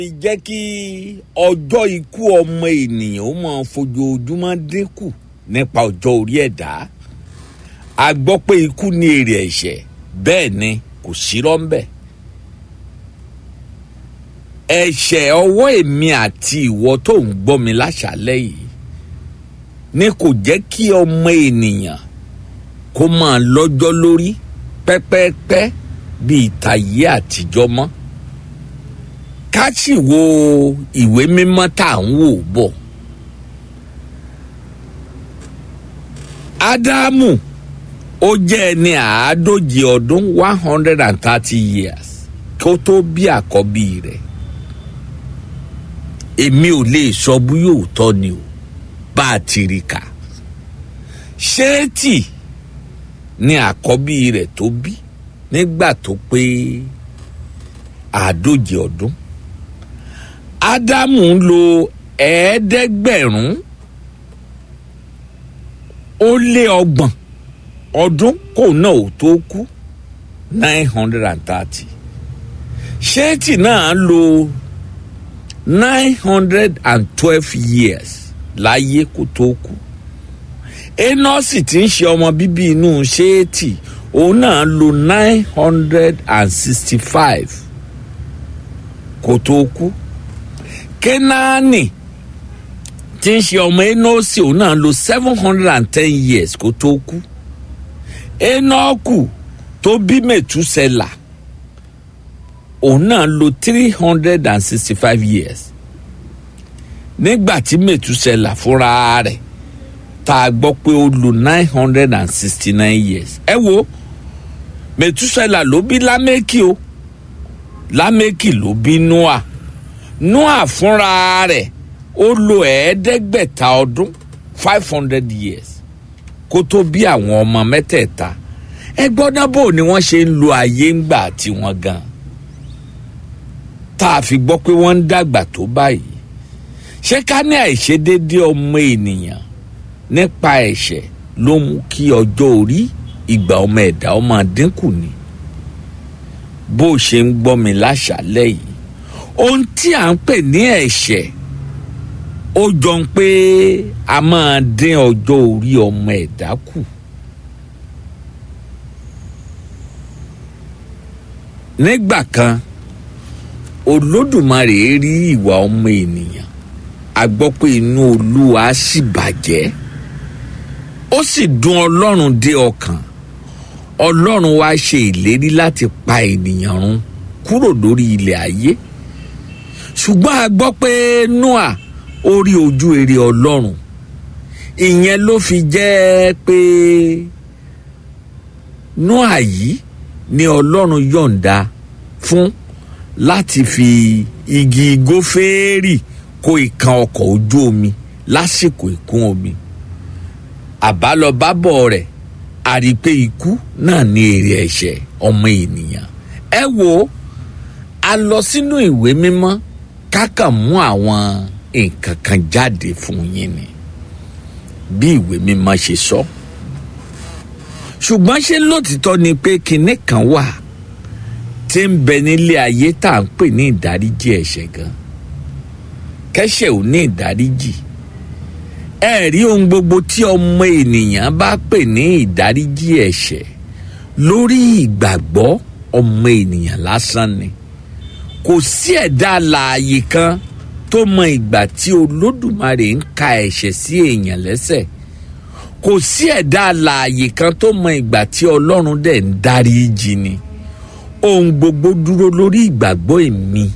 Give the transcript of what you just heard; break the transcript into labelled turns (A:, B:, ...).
A: jẹ́ kí ọjọ́ ikú ọmọ ènìyàn ó máa fojoojúmọ́ dínkù nípa ọjọ́ orí ẹ̀dá a gbọ́ pé ikú ní èrè ẹ̀ṣẹ̀ bẹ́ẹ̀ ni kò sírọ́ ń bẹ̀ ẹ̀ṣẹ̀ ọwọ́ èmi àti ìwọ tó ń gbọ́ mi láṣálẹ́ yìí ni kò jẹ́ kí ọmọ ènìyàn kó máa lọ́jọ́ lórí pẹ́pẹ́pẹ́ bíi tàyé àtijọ́ mọ́ ká sì wo ìwé mímọ́ tá à ń wò bọ̀. ádámù ó jẹ́ ẹni àádóje ọdún one hundred and thirty years kó tó bí àkọ́bí rẹ̀ èmi ò lè sọ bí yóò tọ́ ni o bá a ti rí kà ṣéètì ni àkọ́bí rẹ̀ tó bí nígbà tó pé àádóje ọdún ádámù ń lo ẹ̀ẹ́dẹ́gbẹ̀rún ó lé ọgbọ̀n ọdún kò náà ò tó kú nine hundred and thirty ṣéètì náà lo nine hundred and twelve years láyé kó tó kú enọ́sì tí ń ṣe ọmọ bíbí inú ṣéètì òun náà lo nine hundred and sixty five kó tó kú kénáánì tí ń ṣe ọmọ enọ́sì òun náà lo seven hundred and ten years kó tó kú enọ́kù tó bí mẹ̀túsẹ̀là òun náà lo three hundred and sixty five years nígbà tí mẹ̀túsẹ̀là fúnra rẹ̀ tá a gbọ́ pé ó lo nine hundred and sixty nine years ẹ wo mẹ̀túsẹ̀là ló bí lámẹ́kì o lámẹ́kì ló bí noah noah fúnra rẹ̀ ó lo ẹ̀ẹ́dẹ́gbẹ̀ta ọdún five hundred years kó tó bí àwọn ọmọ mẹ́tẹ̀ẹ̀ta ẹ gbọ́dọ̀ bò ni wọ́n ṣe ń lo ayé ńgbà tiwọn gan tá a fi gbọ́ pé wọ́n ń dàgbà tó báyìí ṣé ká ní àìṣedéédé ọmọ ènìyàn nípa ẹ̀ṣẹ̀ ló mú kí ọjọ́ orí ìgbà ọmọ ẹ̀dá ọmọ dínkù ni bó ṣe ń gbọ́ mi láṣálẹ́ yìí ohun tí à ń pè ní ẹ̀ṣẹ̀ ó jọ ń pé a máa dín ọjọ́ orí ọmọ ẹ̀dá kù. nígbà kan olódùmarè rí ìwà ọmọ ènìyàn a gbọ́ pé inú olúwa sì bàjẹ́ ó sì dùn ọlọ́run dé ọkàn ọlọ́run wá ṣe ìlérí láti pa ènìyàn run kúrò lórí ilẹ̀ ayé ṣùgbọ́n a gbọ́ pé noah ó rí ojú èrè ọlọ́run ìyẹn ló fi jẹ́ pé noah yìí ni ọlọ́run yọ̀ǹda fún láti fi igi gófẹ́rì kó ìkan ọkọ̀ ojú omi lásìkò ìkún omi àbálọbábọ̀ rẹ̀ a rí i pé ikú náà ní èrè ẹ̀ṣẹ̀ ọmọ ènìyàn ẹ wo a lọ sínú ìwé mímọ́ kákàn mú àwọn nǹkan kan jáde fún yín ni bí ìwé mímọ́ ṣe sọ ṣùgbọ́n ṣé lótìtọ́ ni pé kinní kan wà tí ń bẹ nílé ayé tá à ń pè ní ìdáríjì ẹ̀ṣẹ̀ gan kẹ́ṣẹ̀ ò ní ìdáríjì ẹ rí ohun gbogbo tí ọmọ ènìyàn bá pè ní ìdáríjì ẹ̀ṣẹ̀ lórí ìgbàgbọ́ ọmọ ènìyàn lásán ni kò sí ẹ̀dá alààyè kan tó mọ ìgbà tí olódùmarè ń ka ẹ̀ṣẹ̀ sí èèyàn lẹ́sẹ̀ kò sí ẹ̀dá alààyè kan tó mọ ìgbà tí ọlọ́run dẹ̀ ń dáríjì ni ohun gbogbo dúró lórí ìgbàgbọ́ èmi